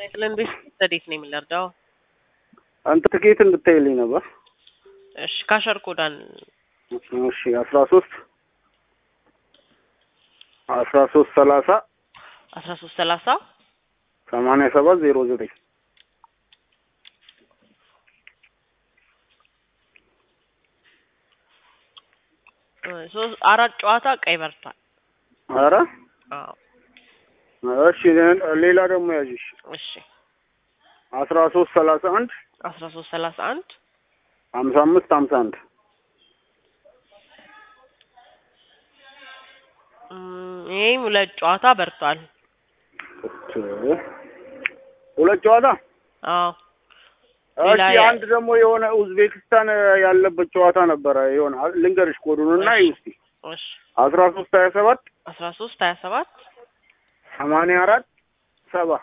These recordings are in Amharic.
ስለን ቤት ረዴት ነው የምንረዳው? አንተ ትኬት እንድታይልኝ ነበር። እሺ ካሸር ኮዳን እሺ አስራ ሶስት አስራ ሶስት ሰላሳ አስራ ሶስት ሰላሳ ሰማንያ ሰባት ዜሮ ዘጠኝ ሶስት አራት ጨዋታ ቀይ በርቷል። ኧረ አዎ እሺ ሌላ ደግሞ ያዥሽ እሺ አስራ ሶስት ሰላሳ አንድ አስራ ሶስት ሰላሳ አንድ ሀምሳ አምስት ሀምሳ አንድ ይህም ሁለት ጨዋታ በርቷል። ሁለት ጨዋታ አዎ እሺ ሌላ የ- አንድ ደግሞ የሆነ ኡዝቤክስታን ያለበት ጨዋታ ነበረ የሆነ ልንገርሽ ኮዱን እና እሺ። እስቲ እሺ አስራ ሶስት ሀያ ሰባት አስራ ሶስት ሀያ ሰባት ሰማንያ አራት ሰባ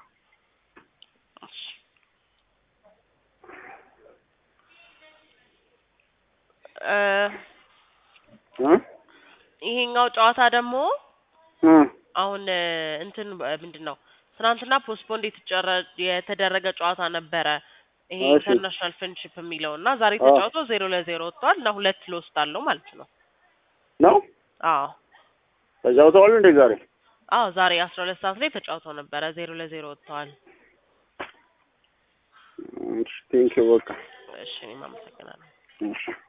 እ እ ይሄኛው ጨዋታ ደግሞ እ አሁን እ እንትን እ ምንድን ነው ትናንትና ፖስትፖንድ የተጨረ የተደረገ ጨዋታ ነበረ። ይሄ እሺ። ኢንተርናሽናል ፍሬንድሺፕ የሚለው እና ዛሬ አዎ። ተጫውቶ ዜሮ ለዜሮ ወጥቷል እና ሁለት ሎስት አለው ማለት ነው። ነው አዎ ተጫውተዋል እንዴ ዛሬ? አዎ ዛሬ አስራ ሁለት ሰዓት ላይ ተጫውተው ነበረ ዜሮ ለዜሮ ወጥተዋል። እሺ ቴንኪው በቃ እሺ እኔም አመሰግናለሁ። እሺ